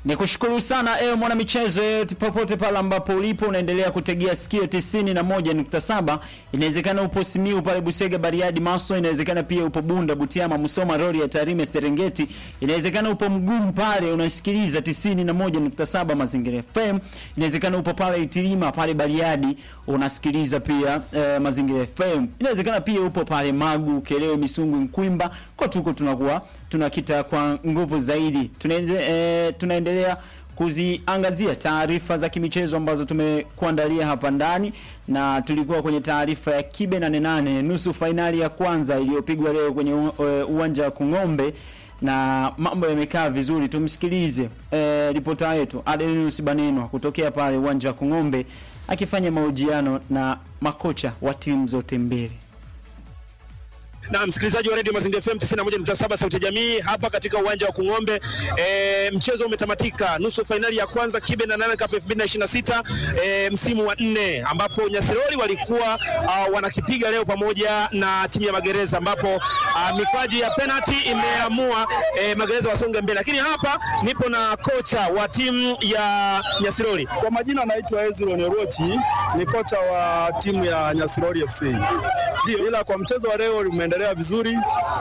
Ni kushukuru sana ewe mwana michezo yeyote popote pale ambapo ulipo unaendelea kutegea sikio 91.7. Inawezekana upo Simiu pale Busega, Bariadi, Maso, inawezekana pia upo Bunda, Butiama, Musoma, Rori ya Tarime, Serengeti. Inawezekana upo Mgumu pale unasikiliza 91.7 Mazingira FM. Inawezekana upo pale Itilima pale Bariadi unasikiliza pia eh, Mazingira FM. Inawezekana pia upo pale Magu, Kelewe, Misungu, Nkwimba. Kwa tuko tunakuwa tunakita kwa nguvu zaidi. Tunaenze, eh, tunaendelea kuziangazia taarifa za kimichezo ambazo tumekuandalia hapa ndani, na tulikuwa kwenye taarifa ya kibe nane nane nusu fainali ya kwanza iliyopigwa leo kwenye u- eh, uwanja wa Kung'ombe na mambo yamekaa vizuri. Tumsikilize eh, ripota yetu Adelinus Banenwa kutokea pale uwanja wa Kung'ombe akifanya mahojiano na makocha wa timu zote mbili. na msikilizaji wa Radio Mazingira FM 91.7 sauti ya jamii hapa katika uwanja wa Kung'ombe. E, mchezo umetamatika nusu fainali ya kwanza Kibe na Nane Cup 2026 e, msimu wa nne ambapo Nyasiroli walikuwa uh, wanakipiga leo pamoja na timu ya Magereza ambapo uh, mikwaji ya penalty imeamua e, Magereza wasonge mbele, lakini hapa nipo na kocha wa timu ya Nyasiroli. Kwa majina naitwa Ezron Rochi, ni kocha wa timu ya Nyasirori FC. Ndio, ila kwa mchezo wa leo umeendelea vizuri,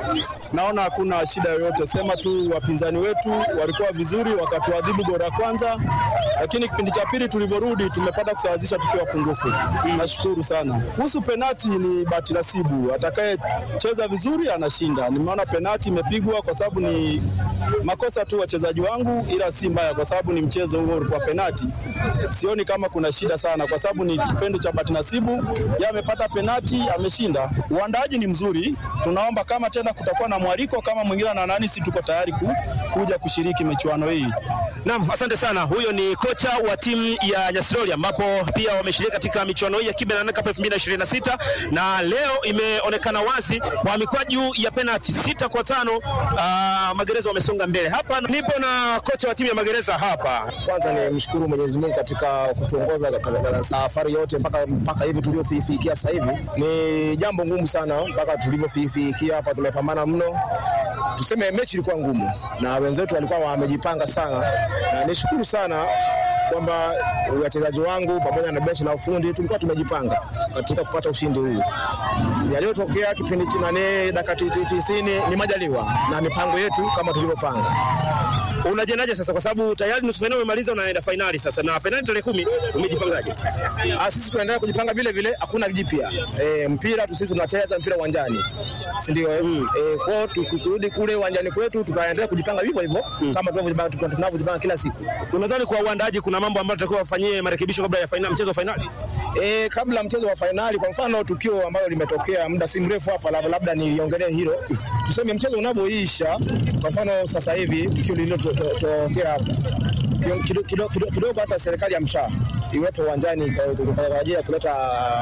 naona hakuna shida yoyote, sema tu wapinzani wetu walikuwa vizuri, wakatuadhibu goli la kwanza, lakini kipindi cha pili tulivyorudi tumepata kusawazisha tukiwa pungufu. Nashukuru sana. Kuhusu penati, ni bahati nasibu, atakayecheza vizuri anashinda. Nimeona penati imepigwa kwa sababu ni makosa tu wachezaji wangu, ila si mbaya kwa sababu ni mchezo huo ulikuwa penati. Sioni kama kuna shida sana, kwa sababu ni kipendo cha bahati nasibu. Yeye amepata penati, ameshinda. Uandaaji ni mzuri, tunaomba kama tena kutakuwa na mwaliko kama mwingine na nani, si tuko tayari ku, kuja kushiriki michuano hii. Naam, asante sana. Huyo ni kocha wa timu ya Nyasiroli ambapo pia wameshiriki katika michuano hii ya Kibe na Nane Cup 2026 na leo imeonekana wazi kwa mikwaju ya penalti sita kwa tano uh, Magereza wamesonga mbele. Hapa nipo na kocha wa timu ya Magereza hapa. Kwanza ni mshukuru Mwenyezi Mungu katika kutuongoza katika safari yote mpaka mpaka hivi tuliofikia sasa hivi. Ni jambo ngumu sana mpaka tulivyofikia hapa, tumepambana mno. Tuseme mechi ilikuwa ngumu na wenzetu walikuwa wamejipanga sana, na nishukuru sana kwamba wachezaji wangu pamoja na benchi la ufundi tulikuwa tumejipanga katika kupata ushindi huu. Yaliyotokea kipindi cha nane dakika tisini ni majaliwa na mipango yetu kama tulivyopanga. Unajiandaje sasa kwa sababu tayari nusu fainali umemaliza unaenda fainali sasa na fainali tarehe kumi umejipangaje? Ah, sisi tunaendelea kujipanga vile vile, hakuna jipya. E, mpira tu sisi tunacheza mpira uwanjani, si ndio? eh? E, kwao tu- tukirudi kule uwanjani kwetu tutaendelea kujipanga vivyo hivyo kama tunavyojipanga tunavyojipanga kila siku. Unadhani kwa uandaaji kuna mambo ambayo tutakiwa wafanyie marekebisho kabla ya fainali, mchezo wa fainali? E, kabla ya mchezo wa fainali, kwa mfano tukio ambalo limetokea muda si mrefu hapa, lab- labda niliongelee hilo. Tuseme mchezo unavyoisha, kwa mfano sasa hivi tukio lililotokea hapa kidogo kido, kido, kido, kidogo hata serikali ya mshaa iwepo uwanjani kwa- kwa kwa ajili ya kuleta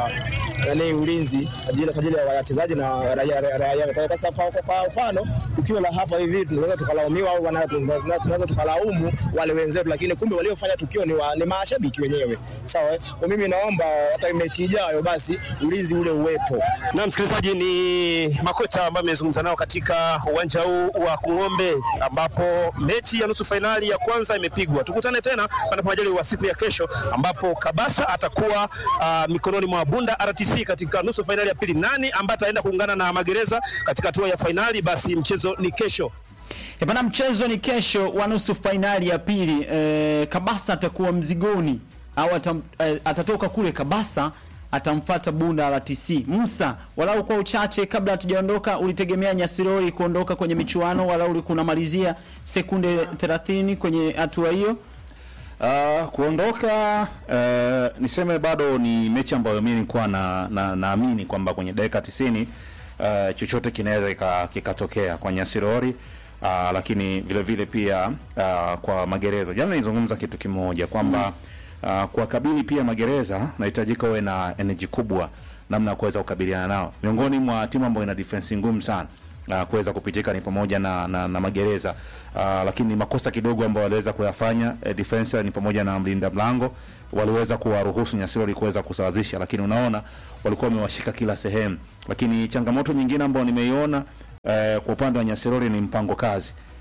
nani ulinzi kwa ajili kwa ajili ya wachezaji na raia raia- raia. Kwa- kwa sababu- kwa- kwa mfano tukio la hapa hivi tunaweza tukalaumiwa au wana- tuna- tunaweza tukalaumu wale wenzetu, lakini kumbe waliofanya tukio ni, wa, ni mashabiki wenyewe. Sawa, eh? kwa mimi naomba hata mechi ijayo basi ulinzi ule uwepo. Na msikilizaji, ni makocha ambao amezungumza nao katika uwanja huu wa Kung'ombe, ambapo mechi ya nusu fainali ya kwanza imepigwa. Tukutane tena panapo majaliwa wa siku ya kesho, ambapo Kabasa atakuwa uh, mikononi mwa Bunda RTC katika nusu fainali ya pili. Nani ambaye ataenda kuungana na Magereza katika hatua ya fainali? Basi mchezo ni kesho. E bana, mchezo ni kesho wa nusu fainali ya pili. E, Kabasa atakuwa mzigoni au atam, e, atatoka kule Kabasa atamfata Bunda RTC. Musa, walau kwa uchache, kabla hatujaondoka, ulitegemea Nyasirori kuondoka kwenye michuano, walau ulikuwa unamalizia sekunde 30 kwenye hatua hiyo? Uh, kuondoka uh, niseme bado ni mechi ambayo mimi nilikuwa na na naamini kwamba kwenye dakika 90 uh, chochote kinaweza kika- kikatokea kwa Nyasirori uh, lakini vile vile pia uh, kwa Magereza. Jana nilizungumza kitu kimoja kwamba uh, kwa kabili pia Magereza nahitajika uwe na energy kubwa namna ya kuweza kukabiliana nao. Miongoni mwa timu ambayo ina defense ngumu sana uh, kuweza kupitika ni pamoja na, na, na Magereza uh, lakini makosa kidogo ambayo waliweza kuyafanya eh, defense ni pamoja na mlinda mlango waliweza kuwaruhusu Nyasirori kuweza kusawazisha, lakini unaona walikuwa wamewashika kila sehemu. Lakini changamoto nyingine ambayo nimeiona eh, kwa upande wa Nyasirori ni mpango kazi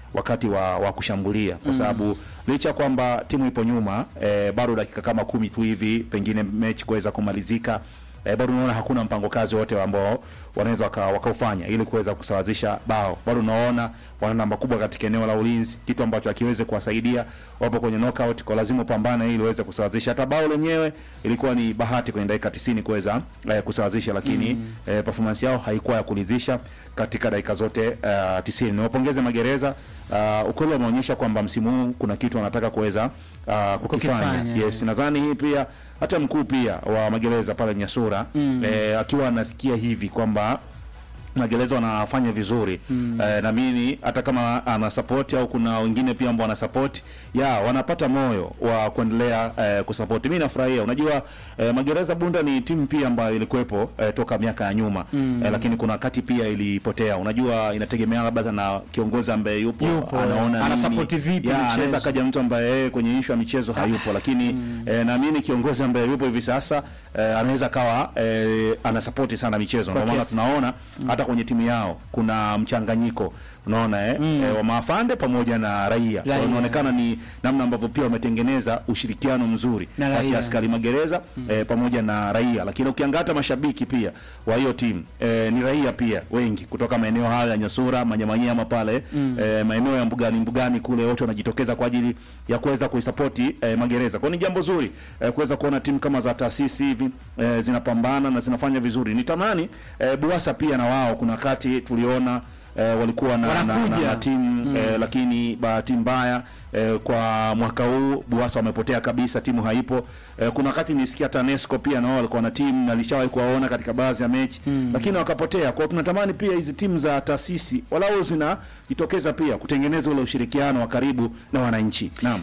wakati wa, wa kushambulia kwa sababu licha kwamba timu ipo nyuma eh, bado dakika kama kumi tu hivi pengine mechi kuweza kumalizika eh, bado unaona hakuna mpango kazi wote ambao wanaweza waka- wakaufanya ili kuweza kusawazisha bao. Bado unaona wana namba kubwa katika eneo la ulinzi, kitu ambacho hakiwezi kuwasaidia. Wapo kwenye knockout, kwa lazima upambane ili uweze kusawazisha. Hata bao lenyewe ilikuwa ni bahati kwenye dakika 90 kuweza eh, kusawazisha, lakini eh, performance yao haikuwa ya kuridhisha katika dakika zote uh, 90. Niwapongeze Magereza. Uh, ukweli wameonyesha kwamba msimu huu kuna kitu wanataka kuweza uh, kukifanya. Kukifanya, Yes, nadhani hii pia hata mkuu pia wa magereza pale Nyasura eh, akiwa anasikia hivi kwamba magereza wanafanya vizuri mm. eh, na mimi hata kama ana support au kuna wengine pia ambao wana support ya wanapata moyo wa kuendelea eh, kusupport. Mimi nafurahia, unajua eh, magereza Bunda ni timu pia ambayo ilikuwepo eh, toka miaka ya nyuma mm. eh, lakini kuna wakati pia ilipotea. Unajua inategemea labda na kiongozi ambaye yupo, Yupo, anaona ana nini. support vipi Ya, mchezo. anaweza kaja mtu ambaye yeye kwenye issue ya michezo hayupo, lakini eh, naamini kiongozi ambaye yupo hivi sasa eh, anaweza kawa eh, anasapoti sana michezo. Ndio maana kiasi. tunaona hata kwenye timu yao kuna mchanganyiko unaona eh, eh, wa maafande pamoja na raia. Kwa hiyo Raia. inaonekana ni namna ambavyo pia wametengeneza ushirikiano mzuri Na kati raia. ya askari magereza eh, pamoja na raia, lakini ukiangalia hata mashabiki pia wa hiyo timu eh, ni raia pia wengi kutoka maeneo hayo ya Nyasura, Manyamanyama pale eh, maeneo ya mbugani mbugani kule, wote wanajitokeza kwa ajili ya kuweza kuisapoti eh, magereza. Kwa hiyo ni jambo zuri eh, kuweza kuona timu kama za taasisi hivi eh, zinapambana na zinafanya vizuri. Nitamani eh, Buasa pia na wao kuna wakati tuliona eh, walikuwa na, na, na, Wanakuja. na timu eh, lakini bahati mbaya eh, kwa mwaka huu Buasa wamepotea kabisa, timu haipo. Eh, kuna wakati nisikia TANESCO pia nao walikuwa na timu na nishawahi kuwaona katika baadhi ya mechi lakini wakapotea. Kwa hiyo tunatamani pia hizi timu za taasisi walau zinajitokeza pia kutengeneza ule ushirikiano wa karibu na wananchi. Naam.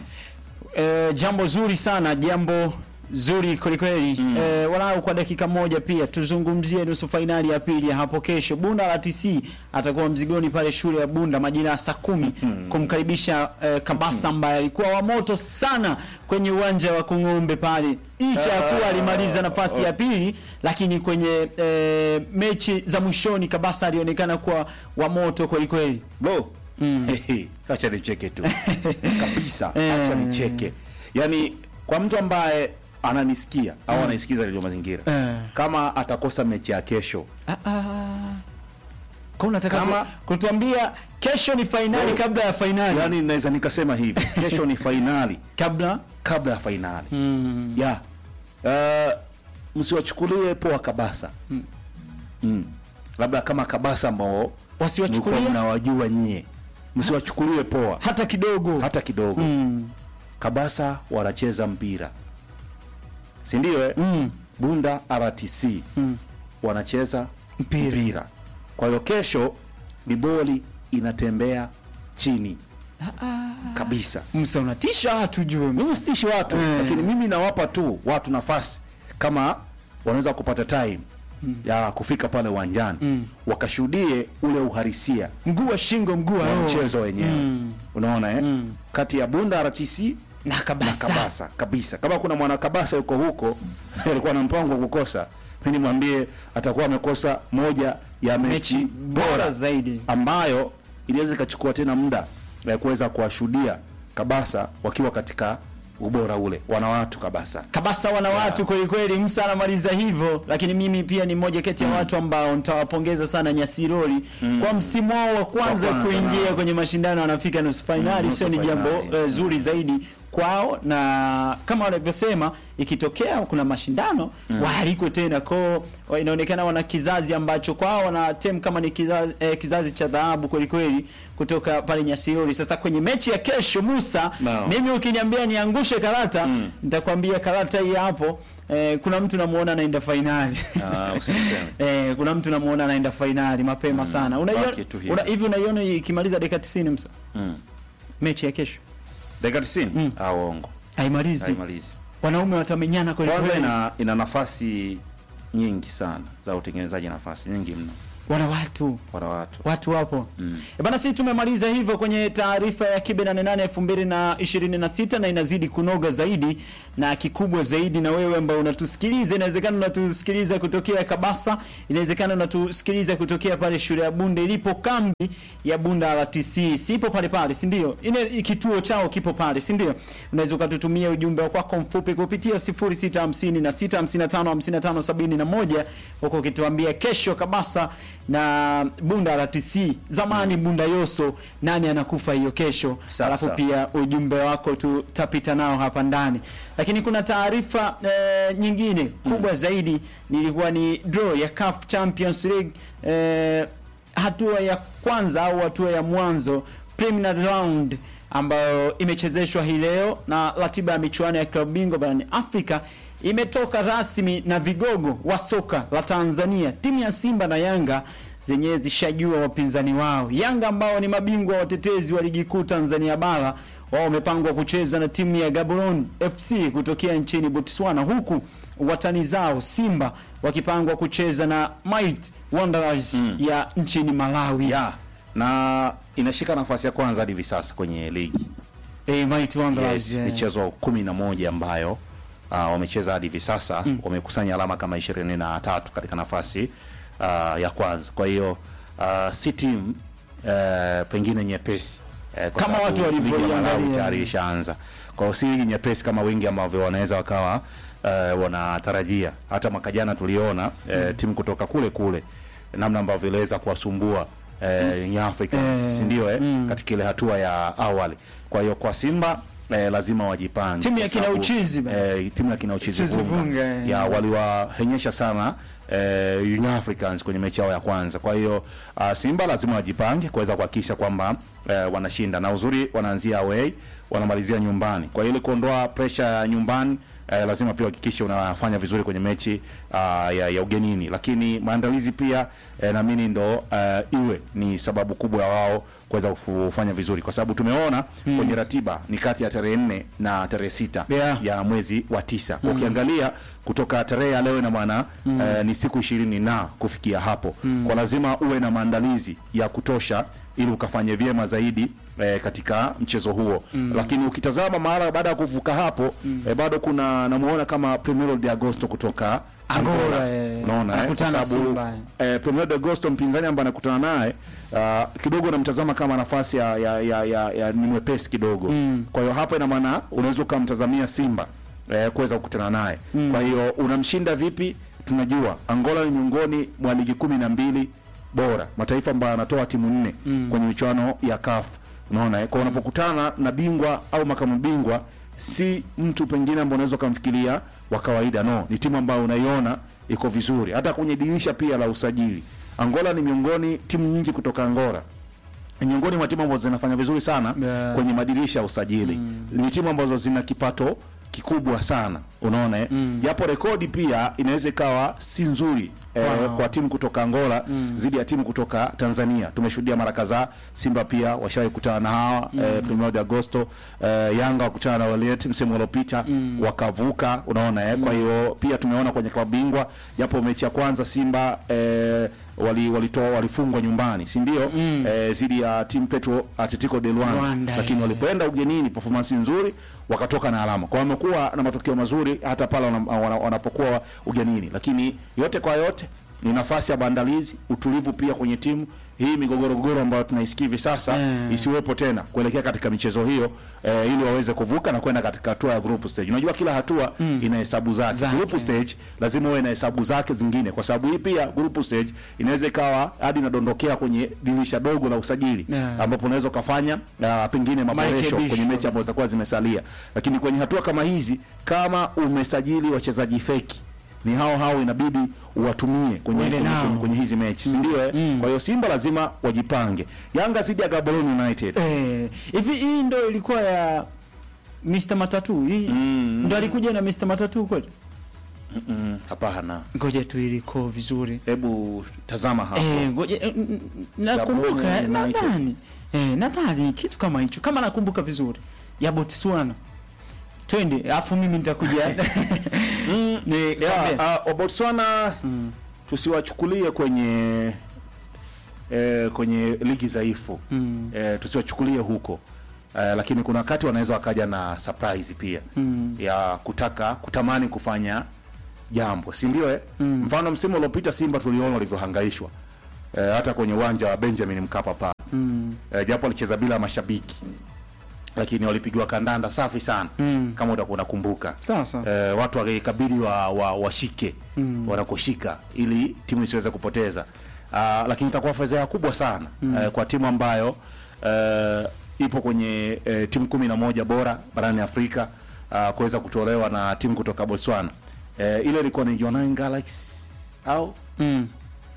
Eh, jambo zuri sana, jambo zuri kwelikweli. Mm. Eh, walau kwa dakika moja pia tuzungumzie nusu fainali ya pili ya hapo kesho. Bunda la TC atakuwa mzigoni pale shule ya Bunda majira ya saa kumi kumkaribisha eh, Kabasa ambaye alikuwa wa moto sana kwenye uwanja wa Kung'ombe pale, licha ya kuwa alimaliza nafasi ya pili, lakini kwenye eh, mechi za mwishoni Kabasa alionekana kuwa wa moto kwelikweli. Bro. Hehe, acha nicheke tu. Kabisa. Acha nicheke. Yaani kwa mtu ambaye ananisikia au anaisikiza Radio Mazingira. Eh. Kama atakosa mechi ya kesho, Ah, ah. Kwa unataka Kama- ku- kutuambia kesho ni fainali kabla ya fainali yaani naweza nikasema hivi, kesho ni fainali kabla kabla ya fainali. mm. Ya. Uh, msiwachukulie poa Kabasa. Mm. Labda kama Kabasa ambao Wasiwachukulie? mlikuwa mnawajua nyie. Msiwachukulie poa hata kidogo hata kidogo. mm. Kabasa wanacheza mpira, si ndio? Eh? Mm. Bunda RTC Mm. wanacheza Mpira. mpira. Kwa hiyo kesho ni boli inatembea chini kabisa. Msa unatisha watu jue Msa. Mimi sitishi watu Mm. lakini mimi nawapa tu watu nafasi kama wanaweza kupata time ya kufika pale uwanjani Mm. wakashuhudie ule uhalisia mguu wa shingo mguu wa wa roho. mchezo wenyewe Mm. unaona eh? Mm. kati ya Bunda RTC na na kabasa, Kabasa kabisa. Kama kuna mwana Kabasa yuko huko alikuwa na mpango wa kukosa, mimi nimwambie atakuwa amekosa moja ya mechi, mechi bora zaidi ambayo inaweza ikachukua tena muda ya kuweza kuwashuhudia Kabasa wakiwa katika ubora ule, wana watu Kabasa. Kabasa wana watu kweli kweli. Msa anamaliza hivyo, lakini mimi pia ni mmoja kati ya watu ambao nitawapongeza sana Nyasiroli kwa msimu wao wa kwanza Wa kwanza, kuingia naam. kwenye mashindano, wanafika nusu fainali. nusu Sio ni jambo fainali. eh, zuri zaidi kwao, na kama wanavyosema, ikitokea kuna mashindano waalikwe tena kwao. wa- Inaonekana wana kizazi ambacho kwao wana tem kama ni kizazi, eh, kizazi cha dhahabu kweli kweli kutoka pale Nyasiroli. Sasa kwenye mechi ya kesho, Musa, Naam. mimi ukiniambia niangushe karata nitakwambia karata hii hapo. Eh, kuna mtu namuona anaenda fainali Ah, usiniseme. eh, kuna mtu namuona anaenda fainali mapema sana. Unaiona baki tu hivyo. una, hivi unaiona ikimaliza dakika 90 msa Mm. mechi ya kesho Dakika 90 Mm. ah, uongo haimalizi, haimalizi. wanaume watamenyana kweli Kwanza kweli. ina, ina nafasi nyingi sana za utengenezaji nafasi nyingi mno. wana watu wana watu watu wapo mm. bana sisi tumemaliza hivyo kwenye taarifa ya kibe 88 2026 na inazidi kunoga zaidi na kikubwa zaidi na wewe ambao unatusikiliza inawezekana unatusikiliza kutokea kabasa inawezekana unatusikiliza kutokea pale shule ya bunde ilipo kambi ya bunda rtc sipo pale pale si ndio ile kituo chao kipo pale si ndio unaweza ukatutumia ujumbe wa kwako mfupi kupitia 0656555571 huko ukituambia kesho kabasa na bunda rtc zamani bunda yoso nani anakufa hiyo kesho Sawa, alafu sawa. pia ujumbe wako tutapita nao hapa ndani lakini kuna taarifa eh, nyingine kubwa zaidi nilikuwa ni draw ya CAF Champions League eh, hatua ya kwanza au hatua ya mwanzo preliminary round ambayo imechezeshwa hii leo na ratiba ya michuano ya klabu bingwa barani Afrika imetoka rasmi na vigogo wa soka la Tanzania timu ya Simba na Yanga zenyewe zishajua wapinzani wao. Yanga ambao ni mabingwa watetezi wa ligi kuu Tanzania bara wao wamepangwa kucheza na timu ya Gaborone FC kutokea nchini Botswana, huku watani zao Simba wakipangwa kucheza na Might Wanderers ya nchini Malawi. ya na inashika nafasi ya kwanza hadi hivi sasa kwenye ligi Eh, Might Wanderers. yes, eh. michezo kumi na moja ambayo uh, wamecheza hadi hivi sasa wamekusanya alama kama ishirini na tatu katika nafasi uh, ya kwanza kwa hiyo uh, si timu uh, pengine nyepesi eh, kwa Kama sababu watu ligi ya walivyoiangalia. Malawi tayari ishaanza kwa hiyo si ligi nyepesi kama wengi ambavyo wanaweza wakawa uh, wanatarajia hata mwaka jana tuliona uh, timu kutoka kule kule namna ambavyo iliweza kuwasumbua eh, Young Africans Eh, si ndio eh, katika ile hatua ya awali kwa hiyo kwa Simba eh, lazima wajipange Timu ya kwa kina sababu, Uchizi bana. eh, timu ya kina Uchizi Uchizi Vunga Vunga, eh. ya waliwahenyesha sana eh, Young Africans kwenye mechi yao ya kwanza. Kwa hiyo uh, Simba lazima wajipange kuweza kuhakikisha kwamba eh, wanashinda, na uzuri wanaanzia away wanamalizia nyumbani. Kwa hiyo ili kuondoa pressure ya nyumbani eh, lazima pia uhakikishe unafanya vizuri kwenye mechi uh, ya, ya ugenini, lakini maandalizi pia eh, naamini ndo uh, iwe ni sababu kubwa ya wao kuweza kufanya vizuri, kwa sababu tumeona kwenye ratiba ni kati ya tarehe nne na tarehe sita Yeah. ya mwezi wa tisa. Ukiangalia kutoka tarehe ya leo ina maana eh, ni siku ishirini na kufikia hapo, kwa lazima uwe na maandalizi ya kutosha ili ukafanye vyema zaidi eh, katika mchezo huo lakini ukitazama mara baada ya kuvuka hapo eh, bado kuna namuona kama Primero de Agosto kutoka Angola, Angola, eh, unaona eh, kwa anakutana na sababu Simba, eh, Primero de Agosto mpinzani ambaye anakutana naye uh, kidogo namtazama kama nafasi ya, ya, ya, ya, ya ni mwepesi kidogo kwa hiyo hapa ina maana unaweza ukamtazamia Simba eh, kuweza kukutana naye kwa hiyo unamshinda vipi tunajua Angola ni miongoni mwa ligi kumi na mbili bora mataifa ambayo yanatoa timu nne kwenye michuano ya CAF unaona eh? kwa unapokutana na bingwa au makamu bingwa si mtu pengine ambao unaweza ukamfikiria wa kawaida no ni timu ambayo unaiona iko vizuri hata kwenye dirisha pia la usajili Angola ni miongoni timu nyingi kutoka Angola ni miongoni mwa timu ambazo zinafanya vizuri sana Yeah. kwenye madirisha ya usajili ni timu ambazo zina kipato kikubwa sana unaona eh? japo rekodi pia inaweza ikawa si nzuri eh, Wow. kwa timu kutoka Angola zidi ya timu kutoka Tanzania tumeshuhudia mara kadhaa Simba pia washawahi kutana na hawa eh, Primero de Agosto eh, Yanga wakutana na Waliet msimu uliopita wakavuka unaona eh? kwa hiyo pia tumeona kwenye klabu bingwa japo mechi ya kwanza Simba eh, wali walitoa walifungwa nyumbani si ndio eh, zidi ya timu Petro Atletico de Luanda, Luanda, lakini eh. walipoenda ugenini performance nzuri wakatoka na alama kwa hiyo wamekuwa na matokeo mazuri hata pale wana- wana- wanapokuwa ugenini lakini yote kwa yote ni nafasi ya maandalizi utulivu pia kwenye timu hii migogoro gogoro ambayo tunaisikia hivi sasa Mm. isiwepo tena kuelekea katika michezo hiyo eh, ili waweze kuvuka na kwenda katika hatua ya group stage unajua kila hatua ina hesabu zake Zake. group stage lazima uwe na hesabu zake zingine kwa sababu hii pia group stage inaweza ikawa hadi inadondokea kwenye dirisha dogo la usajili Yeah. ambapo unaweza ukafanya uh, pengine maboresho Marekebisho. kwenye mechi ambazo zitakuwa zimesalia lakini kwenye hatua kama hizi kama umesajili wachezaji feki ni hao hao inabidi uwatumie kwenye, Uende kwenye, nao. kwenye, kwenye hizi mechi si ndio eh? kwa hiyo Simba lazima wajipange Yanga zidi ya Gaborone United Eh, hivi hii ndo ilikuwa ya Mr Matatu hii ndo alikuja na Mr Matatu kweli? Mm, hapana Ngoja tu iliko vizuri. hebu tazama hapo Eh, ngoja eh, n- n- nakumbuka Gaborone United. nadhani eh, nadhani kitu kama hicho kama nakumbuka vizuri ya Botswana. Twende, afu mimi nitakuja ni yeah, uh, Botswana tusiwachukulie kwenye eh, kwenye ligi dhaifu Mm. eh, tusiwachukulie huko eh, lakini kuna wakati wanaweza wakaja na surprise pia Mm. ya kutaka kutamani kufanya jambo si ndio eh? mfano msimu uliopita Simba tuliona walivyohangaishwa eh, hata kwenye uwanja wa Benjamin Mkapa pale Mm. eh, japo walicheza bila mashabiki lakini walipigiwa kandanda safi sana Mm. kama utakuwa unakumbuka Sasa. eh, watu wakikabidi wa, wa, washike Mm. wanakoshika ili timu isiweze kupoteza uh, lakini itakuwa fedheha kubwa sana mm. eh, kwa timu ambayo uh, ipo kwenye eh, timu kumi na moja bora barani Afrika uh, kuweza kutolewa na timu kutoka Botswana eh, ile ilikuwa ni Jwaneng Galaxy au Mm.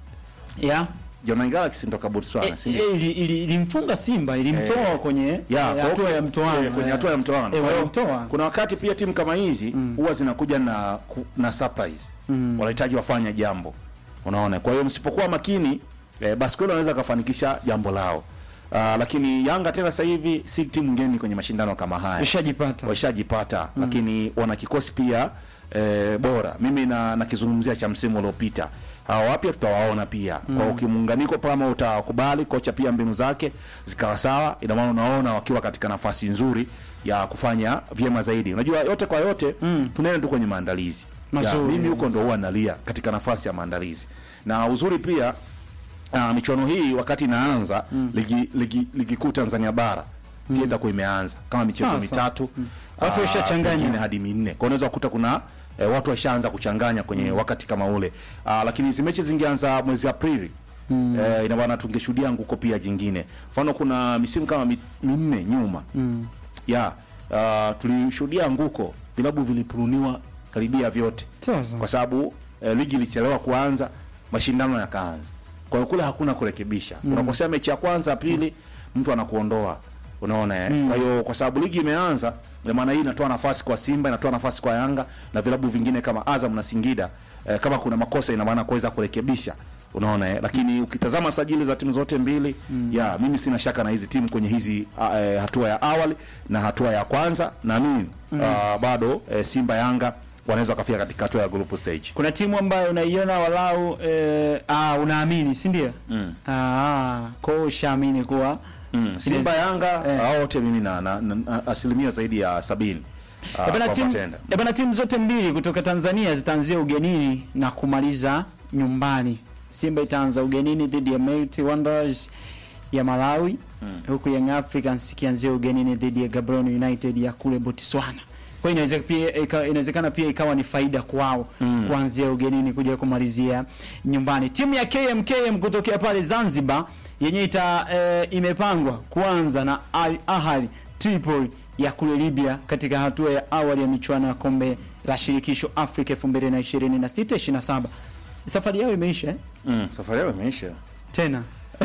Yeah. Jwaneng Galaxy kutoka Botswana Eh, si ndio? eh, ili- ili- ilimfunga Simba ilimtoa Eh, kwenye ya, eh, kwa hatua hiyo- ya mtoano eh, kwenye eh. hatua ya mtoano. Eh, Kwa hiyo, walimtoa. kuna wakati pia timu kama hizi huwa zinakuja na ku- na surprise Mm. wanahitaji wafanye jambo unaona kwa hiyo msipokuwa makini eh, basi kweli wanaweza kafanikisha jambo lao Uh, lakini Yanga tena sasa hivi si timu ngeni kwenye mashindano kama haya Ushajipata. washajipata lakini wana kikosi pia eh, bora mimi na nakizungumzia cha msimu uliopita hawa wapya tutawaona pia kwa ukimuunganiko kama utakubali kocha pia mbinu zake zikawa sawa ina maana unaona wakiwa katika nafasi nzuri ya kufanya vyema zaidi unajua yote kwa yote mm. tunaenda tu kwenye maandalizi ya, Mazuri. mimi huko ndo huwa nalia katika nafasi ya maandalizi na uzuri pia uh, michuano hii wakati inaanza ligi, ligi, ligi kuu Tanzania bara pia itakuwa imeanza kama michezo Sasa. mitatu Watu ah, waishachanganya. pengine hadi minne kwa unaweza kukuta kuna eh, watu washaanza kuchanganya kwenye wakati kama ule ah, lakini hizi mechi zingeanza mwezi Aprili mm. eh, ina maana tungeshuhudia nguko pia jingine mfano kuna misimu kama mi- minne nyuma Mm. ya uh, tulishuhudia nguko vilabu vilipuruniwa karibia vyote Sasa. kwa sababu eh, ligi ilichelewa kuanza mashindano yakaanza kwa hiyo kule hakuna kurekebisha mm. unakosea mechi ya kwanza ya pili mtu anakuondoa unaona eh? kwa hiyo kwa sababu ligi imeanza ndio maana hii inatoa nafasi kwa Simba inatoa nafasi kwa Yanga na vilabu vingine kama Azam na Singida eh, kama kuna makosa ina maana kuweza kurekebisha unaona eh? lakini ukitazama sajili za timu zote mbili mm. ya mimi sina shaka na hizi timu kwenye hizi uh, eh, hatua ya awali na hatua ya kwanza naamini mm. uh, bado eh, Simba Yanga wanaweza wakafika katika hatua ya group stage Kuna timu ambayo unaiona walau eh, ah, unaamini si ndio? Mm. Ah, kwa hiyo ushaamini kuwa Mm, Simba Yanga Eh. hao wote mimi na, na, na, na asilimia zaidi ya sabini ah, Eh, bana kwamba timu tenda. eh, bana timu zote mbili kutoka Tanzania zitaanzia ugenini na kumaliza nyumbani. Simba itaanza ugenini dhidi ya Mighty Wanderers ya Malawi huku Young Africans ikianzia ugenini dhidi ya Gaborone United ya kule Botswana. Kwa hiyo inaweza pia ika- inawezekana pia ikawa ni faida kwao kuanzia ugenini kuja kumalizia nyumbani. Timu ya KMKM kutokea pale Zanzibar yenyewe ita eh, imepangwa kuanza na Al Ahly Tripoli ya kule Libya katika hatua ya awali ya michuano ya kombe la shirikisho Afrika 2026 27. Safari yao imeisha eh? Mm, safari yao imeisha tena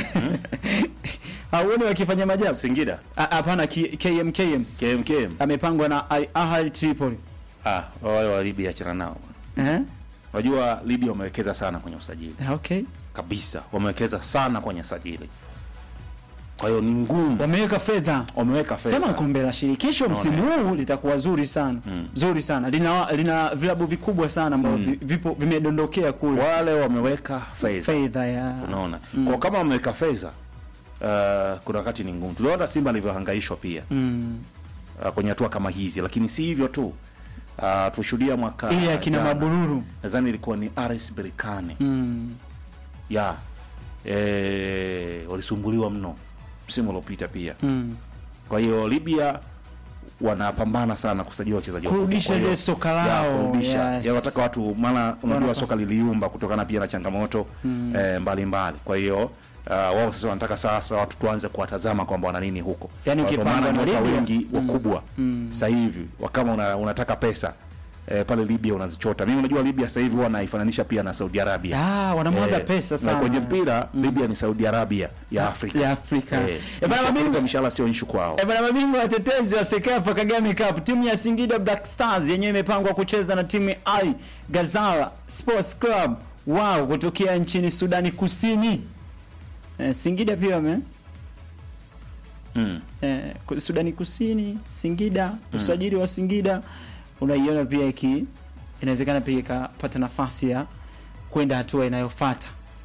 hauoni wakifanya majabu Singida Ah, hapana K- KMKM KMKM amepangwa na Al Ahly Tripoli ah wale wa Libya achana nao eh? unajua Libya wamewekeza sana kwenye usajili Ah, okay kabisa wamewekeza sana kwenye usajili kwa hiyo ni ngumu wameweka fedha wameweka fedha sema kombe la shirikisho msimu huu litakuwa zuri sana Mm. zuri sana lina lina vilabu vikubwa sana ambavyo vi- vipo vimedondokea kule wale wameweka fedha fedha ya unaona kwa kama wameweka fedha uh, kuna wakati ni ngumu tuliona Simba alivyohangaishwa pia mm. uh, kwenye hatua kama hizi lakini si hivyo tu uh, tushuhudia mwaka ile akina jana. mabururu nadhani ilikuwa ni RS Berkane mm. ya eh, walisumbuliwa mno msimu uliopita pia mm. kwa hiyo Libya wanapambana sana kusajili wachezaji wakubwa. Kurudisha Kwa hiyo- ile soka ya, lao, kurudisha yes. ya wataka watu maana unajua Wanapa- soka liliumba kutokana pia na changamoto eh, mbalimbali kwa hiyo uh, wao sasa wanataka sasa watu tuanze kuwatazama kwamba wana nini huko Yaani Kwa- kwa ukipanga maana na nyota Libya, wengi mm, wakubwa mm. sasa hivi wa- kama una, unataka pesa eh, pale Libya unazichota mimi unajua Libya sasa hivi huwa naifananisha pia na Saudi Arabia Ah, wanamwaga Eh, pesa na sana. kwenye mpira Libya ni Saudi Arabia ya Afrika ya Afrika. eh, Eh, bana, mishahara- mabingwa- mishahara sio issue kwao E bana, mabingwa watetezi wa Sekafa Kagame Cup, timu ya Singida Black Stars yenyewe imepangwa kucheza na timu ya Al Ghazala Sports Club wao kutokea nchini Sudani Kusini. E, Singida pia wame mm. e, Sudani Kusini, Singida, usajili wa Singida unaiona pia iki inawezekana pia ikapata nafasi ya kwenda hatua inayofuata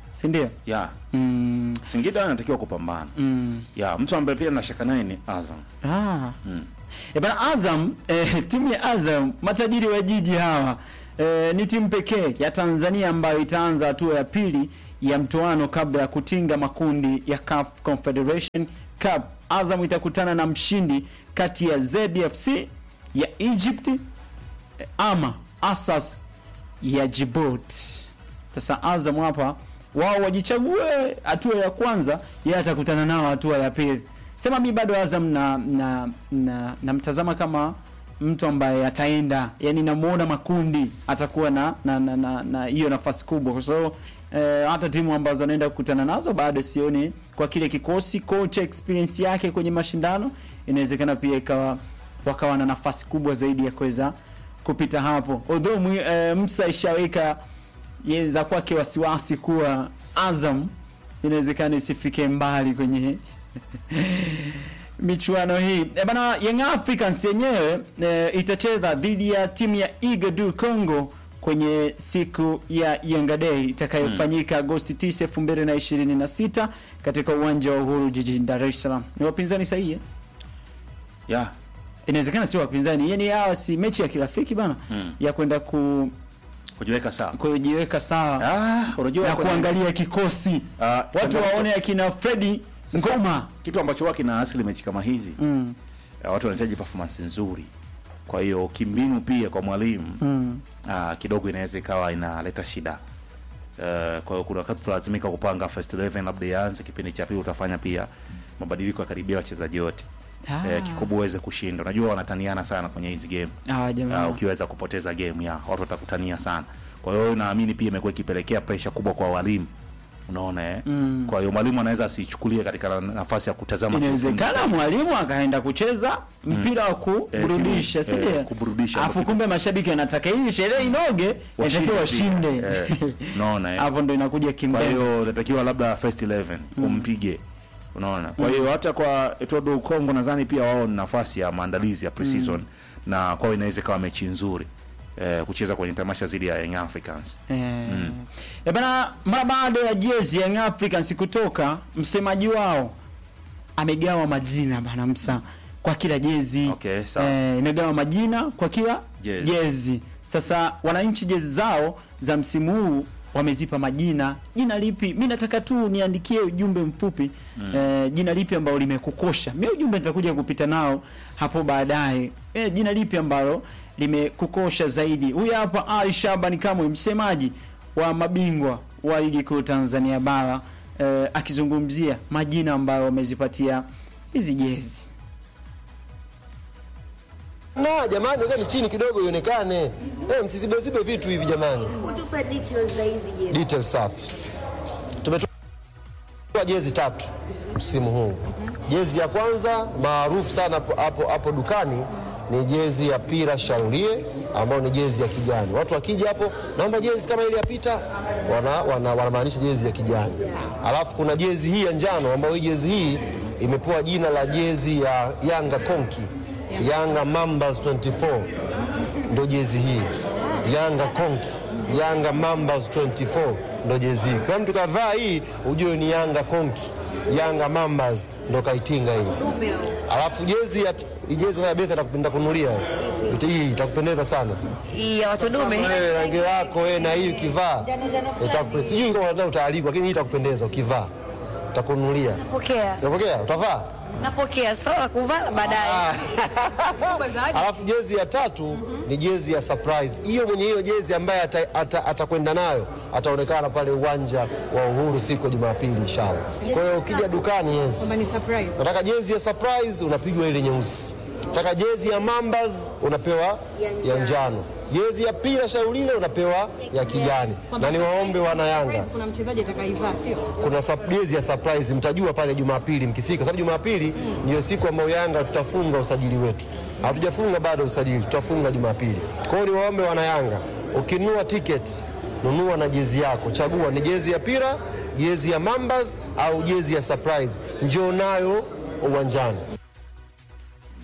si ndio? ya Mm, Singida anatakiwa kupambana mm. ya mtu ambaye pia nashaka naye ni Azam Ah. Mm. E bana Azam eh, timu ya Azam matajiri wa jiji hawa eh, ni timu pekee ya Tanzania ambayo itaanza hatua ya pili ya mtoano kabla ya kutinga makundi ya CAF Confederation Cup. Azam itakutana na mshindi kati ya ZFC ya Egypt eh, ama Asas ya Djibouti. Sasa Azam hapa wao wajichague hatua ya kwanza, yeye atakutana nao hatua ya pili. Sema mi bado Azam na na na namtazama kama mtu ambaye ataenda, yani namuona makundi atakuwa na na na na, na hiyo nafasi kubwa, kwa sababu eh, hata timu ambazo anaenda kukutana nazo bado sioni kwa kile kikosi, coach experience yake kwenye mashindano, inawezekana pia ikawa wakawa na nafasi kubwa zaidi ya kuweza kupita hapo. Although mwi- eh, Musa ishaweka yeza kwake wasiwasi kuwa Azam inawezekana isifike mbali kwenye michuano hii. E bana, Young Africans yenyewe e, itacheza dhidi ya timu ya Igadu Congo kwenye siku ya Yanga Day itakayofanyika Agosti 9, 2026 katika uwanja wa Uhuru jijini Dar es Salaam. Ni wapinzani sahihi eh? ya Inawezekana sio wapinzani, yani hawa si mechi ya kirafiki bana Mm. ya kwenda ku, kujiweka sawa kujiweka sawa ah, unajua na kwenye- kuangalia kikosi Ah, watu changamoto- waone akina Fredi Sasa, Ngoma kitu ambacho huwa kina asili mechi kama hizi mm. uh, watu wanahitaji performance nzuri kwa hiyo kimbinu pia kwa mwalimu Mm. uh, kidogo inaweza ikawa inaleta shida uh, kwa hiyo kuna wakati utalazimika kupanga first 11 labda ianze kipindi cha pili utafanya pia mabadiliko ya karibia wachezaji wote Ah. eh, kikubwa uweze kushinda unajua wanataniana sana kwenye hizi game Ah, jamaa. uh, ukiweza kupoteza game ya watu watakutania sana kwa hiyo naamini pia imekuwa ikipelekea pressure kubwa kwa walimu unaona eh? Mm. kwa hiyo mwalimu anaweza asichukulie katika na- nafasi ya kutazama inawezekana kiufundi. mwalimu akaenda kucheza mpira wa kuburudisha Eh, si timu- ndio? eh, kuburudisha. Alafu kumbe mashabiki wanataka hii sherehe inoge, inatakiwa washinde. pia. Eh, unaona eh? Hapo ndo inakuja kwa kimbele. hiyo natakiwa labda first 11 umpige unaona kwa hiyo hata kwa Etodo Kongo nadhani pia wao ni nafasi ya maandalizi ya preseason na kwao inaweza ikawa mechi nzuri eh, kucheza kwenye tamasha zidi ya Young Africans Eh, eh bana, mara baada ya jezi ya Young Africans kutoka, msemaji wao amegawa majina bana Msa kwa kila jezi Okay, sawa. eh, imegawa majina kwa kila Jezi. jezi. Sasa wananchi jezi zao za msimu huu wamezipa majina. Jina lipi? Mi nataka tu niandikie ujumbe mfupi eh, jina lipi ambalo limekukosha. Mi ujumbe nitakuja kupita nao hapo baadaye. Eh, jina lipi ambalo limekukosha zaidi? Huyu hapa Ali Shabani Kamwe, msemaji wa mabingwa wa ligi kuu Tanzania bara eh, akizungumzia majina ambayo wamezipatia hizi jezi. Na jamani, wekeni chini kidogo ionekane. Eh, msisibezibe vitu hivi jamani. Utupe details za hizi jezi. Details safi. Tumetoa jezi tatu msimu huu. Jezi ya kwanza maarufu sana hapo hapo, hapo dukani ni jezi ya Pira Shaurie ambayo ni jezi ya kijani. Watu wakija hapo, naomba jezi kama ile ya Pita, wana, wana, wanamaanisha jezi ya kijani. Alafu kuna jezi hii ya njano ambayo hii jezi hii imepewa jina la jezi ya Yanga Konki, Yanga Mambas 24 ndo jezi hii Yanga Konki, Yanga Mambas 24 ndo jezi hii. Kama mtu kavaa hii ujue ni Yanga Konki, Yanga Mambas ndo kaitinga hii. Alafu jezi ya hii jezi ya Betha nakupenda kunulia hii itakupendeza sana Hii ya watu dume. wewe, rangi yako wewe na hii ukivaa itakupendeza. Sijui kama unataka utaalikwa, lakini hii itakupendeza ukivaa, utakunulia. Napokea. Unapokea? Utavaa? Napokea sawa kuvaa baadaye. Alafu jezi ya tatu ni jezi ya surprise. Hiyo mwenye hiyo jezi ambaye atakwenda ata, atakwenda nayo ataonekana pale uwanja wa Uhuru siku ya Jumapili inshallah. Kwa hiyo ukija dukani, yes, ni surprise. nataka jezi ya surprise, unapigwa ile nyeusi. Nataka jezi ya Mambas, unapewa ya njano. Jezi ya Pira Shaulile unapewa ya kijani. Na niwaombe wana Yanga Kuna mchezaji atakaivaa sio? kuna sub- jezi ya surprise mtajua pale Jumapili mkifika, sababu Jumapili ndiyo siku ambayo Yanga tutafunga usajili wetu. Hatujafunga bado usajili, tutafunga Jumapili. Kwa hiyo niwaombe wana Yanga, ukinunua tiketi nunua na jezi yako, chagua ni jezi ya Pira, jezi ya Mambas au jezi ya surprise, njoo nayo uwanjani.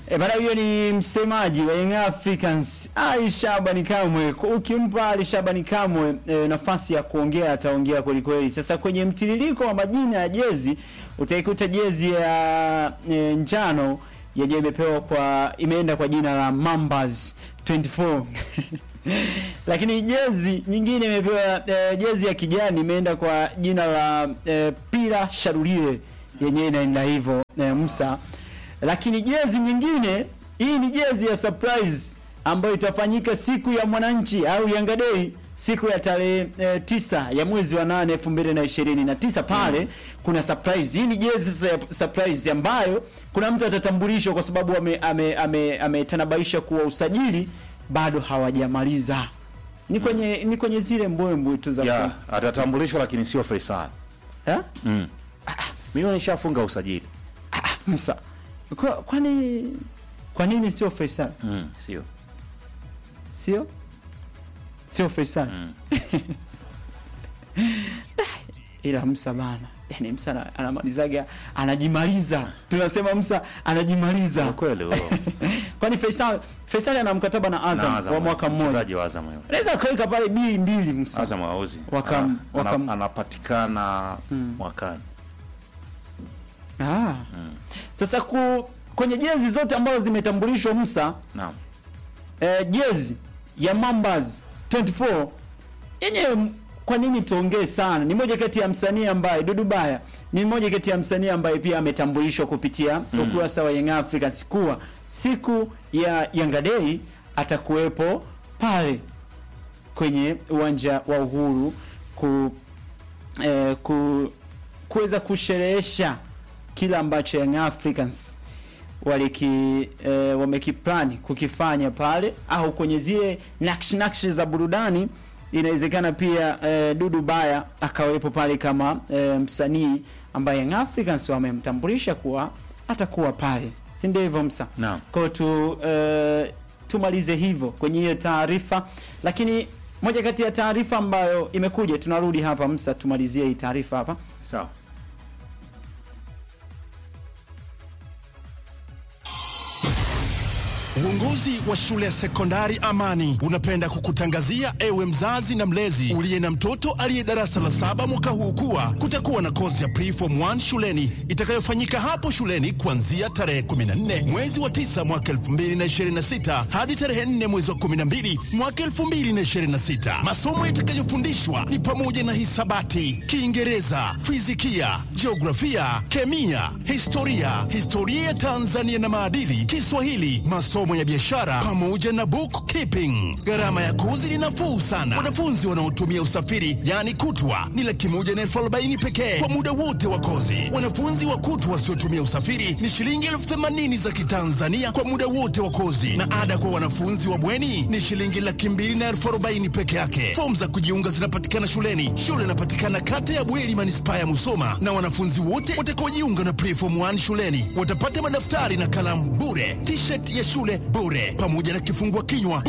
E bana, huyo ni msemaji wa Young Africans Ali Shabani Kamwe. Ukimpa Ali Shabani Kamwe e, nafasi ya kuongea ataongea kweli kweli. Sasa kwenye mtiririko wa majina ya jezi utaikuta jezi ya e, njano yenyewe imepewa kwa imeenda kwa jina la Mambas 24 lakini jezi nyingine imepewa e, jezi ya kijani imeenda kwa jina la e, Pira Sharulie yenyewe inaenda hivyo e, Musa lakini jezi nyingine hii ni jezi ya surprise ambayo itafanyika siku ya mwananchi au Yanga Day siku ya tarehe e, tisa ya mwezi wa nane elfu mbili na ishirini na tisa pale kuna surprise. Hii ni jezi sasa ya surprise ambayo kuna mtu atatambulishwa kwa sababu ametanabaisha ame, ame, ame kuwa usajili bado hawajamaliza. Ni kwenye ni kwenye zile mbwembwe tu za ya atatambulishwa lakini sio Faisal. Eh? Mm. Mimi nishafunga usajili. Msa. Kwa, kwani kwa nini sio Faisal? Mm, sio. Sio? Sio Faisal. Mm. Ila Musa bana. Yaani Musa ana- anamalizaga anajimaliza. Tunasema Musa anajimaliza. Ni kweli huo. Kwani Faisal Faisal ana mkataba na Azam, Na Azam, wa mwaka mmoja. Mchezaji wa Azam huyo. Anaweza kaweka pale bili mbili Musa. Azam hauzi. Wakam- Ana- wakam- ana- anapatikana mwakani. Ah. Sasa ku, kwenye jezi zote ambazo zimetambulishwa Musa Naam. eh, jezi ya Mambas 24 yenyewe m- kwa nini tuongee sana? Ni moja kati ya msanii ambaye Dudu Baya ni mmoja kati ya msanii ambaye pia ametambulishwa kupitia ukurasa wa Young Africans kuwa siku ya Yanga Day atakuwepo pale kwenye uwanja wa Uhuru ku, eh, ku kuweza kusherehesha kila ambacho Young Africans waliki eh, wamekiplani kukifanya pale au kwenye zile nakshi nakshi za burudani. Inawezekana pia eh, Dudu Baya akawepo pale kama eh, msanii ambaye Young Africans wamemtambulisha kuwa atakuwa pale, si ndio hivyo Msa? Naam. Kwa hiyo tu eh, tumalize hivyo kwenye hiyo taarifa, lakini moja kati ya taarifa ambayo imekuja, tunarudi hapa Msa, tumalizie hii taarifa hapa. Sawa. Uongozi wa shule ya sekondari Amani unapenda kukutangazia ewe mzazi na mlezi uliye na mtoto aliye darasa la saba mwaka huu kuwa kutakuwa na kozi ya preform 1 shuleni itakayofanyika hapo shuleni kuanzia tarehe 14 mwezi wa 9 mwaka 2026 hadi tarehe 4 mwezi wa 12 mwaka 2026. Masomo yatakayofundishwa ni pamoja na hisabati, Kiingereza, fizikia, jiografia, kemia, historia, historia ya Tanzania na maadili, Kiswahili, masomo ya biashara pamoja na bookkeeping. Gharama ya kozi ni nafuu sana. Wanafunzi wanaotumia usafiri yaani kutwa ni laki moja na elfu arobaini pekee kwa muda wote wa kozi. Wanafunzi wa kutwa wasiotumia usafiri ni shilingi elfu themanini za Kitanzania kwa muda wote wa kozi, na ada kwa wanafunzi wa bweni ni shilingi laki mbili na elfu arobaini peke yake. Fomu za kujiunga zinapatikana shuleni. Shule inapatikana kata ya Bweri, manispaa ya Musoma, na wanafunzi wote watakaojiunga na preform 1 shuleni watapata madaftari na kalamu bure, t-shirt ya shule bure, pamoja na kifungua kinywa